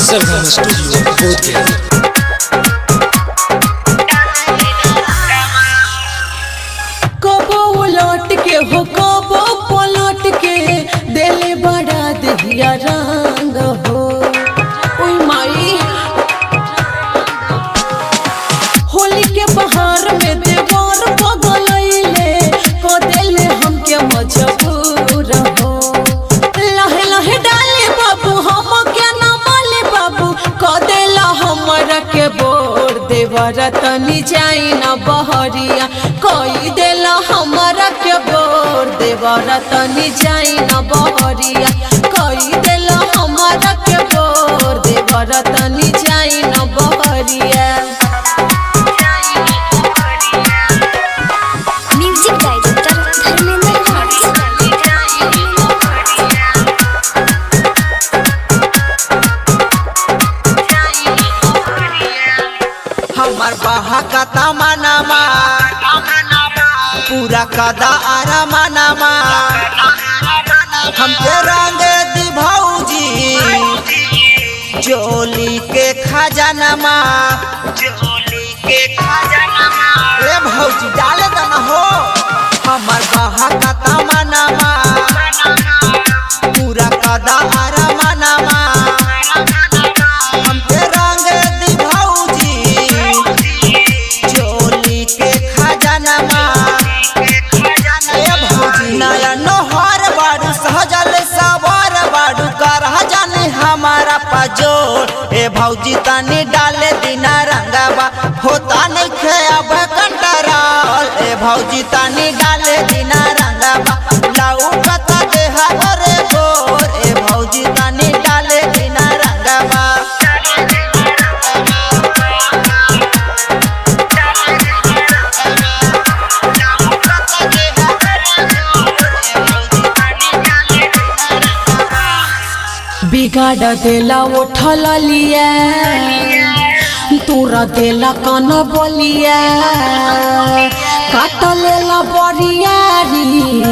Akshardham studio Bodhgaya कबो उलट के हो कबो पलट के देले बड़ा दहिया रंग हो ओई माई होली के बहार में देवर बगलैले को देले हमके मजबूर हो लहे लहे डाले बाबू हम के न माले बाबू को देला हमरा के बोर देवर तनी जाई न बहरिया कोई देला हमरा के बोर देवर तनी जाई न बहरिया कोई देला हमरा के बोर देवर तनी जाई न बहरिया म्यूजिक डायरेक्टर धर्मेंद्र हमार बहा का तमनमा पूरा कदा आरा मनमा हमके रंग दी भौजी जोली के खजानमा जोली के खजानमा रे भौजी डाल दन हो हमार बहा का तमनमा पूरा कदा आरा मनमा हमके रंग दी भौजी चोली के खजानमा ए भौजी नया नोहर बाड़ू सहजल सवार बाड़ू कर जाने हमारा पजोर ए भौजी तनी डाले दिना रंगवा होता नहीं खे अब कंटराल ए भौजी तनी डाले दिना रंगवा लाऊ कता देहा रे गोर ए भौजी तनी डाले दिना रंगवा बिगाड़ देला उठल लिया तोरा देला कान बोलिया काट लेला बरियारी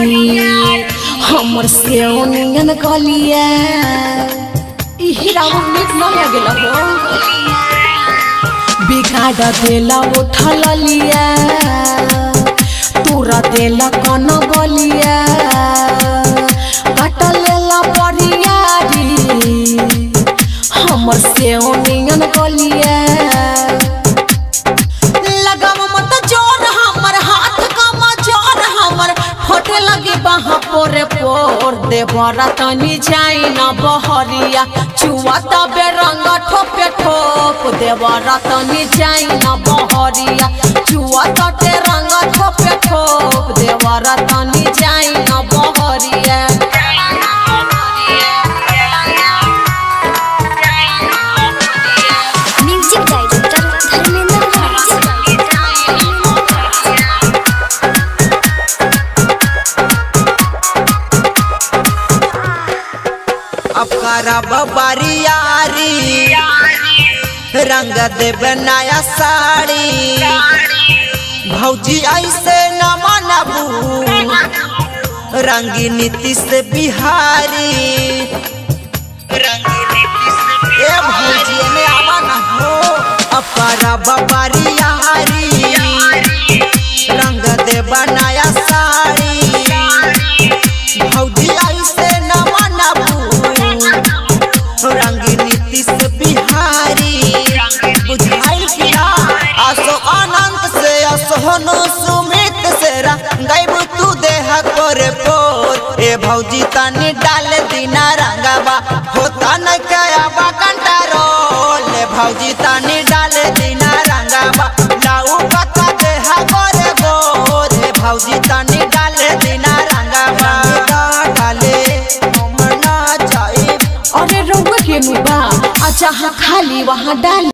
हमर से नियन गलिया ई हीरा नीक न लगेला हो बिगाड़ देला उठल लिया तोरा देला कान बोलिया काट लेला बरियारी हमर से नियन गलिया लगाव मत जोर हमर हाथ कम जोर हमर फटे लगे बाहा पोरे पोर देवरा तनी जाई न बहरिया चुआ तबे रंग ठोपे ठोप देवरा तनी जाई न बहरिया चुआ तटे रंग ठोपे ठोप देवरा तनी जाई न बहरिया म्यूजिक डायरेक्टर धर्मेंद्र अब करब बारियारी रंग देव नया साड़ी भौजी ऐसे न मनबू रंगी नीतीश बिहारी ए भौजी में आवा न हो अब करब बारियारी रंग देव नया साड़ी भौजी ऐसे न मनबू रंगी नीतीश बिहारी बुझाइल कि ना असो अनंत से असोहनु सुमित से रंगैब तू देह कर पोर ए भौजी तनी डाल दिना रंगवा होता न कयाबा कंट्रोल ए भौजी तनी डाल दिना रंगवा लाऊ कथा देह कर गोर ए भौजी तनी डाल दिना रंगवा डाले हम ना जाए अरे रउआ के मुबा आ जहाँ खाली वहाँ डाल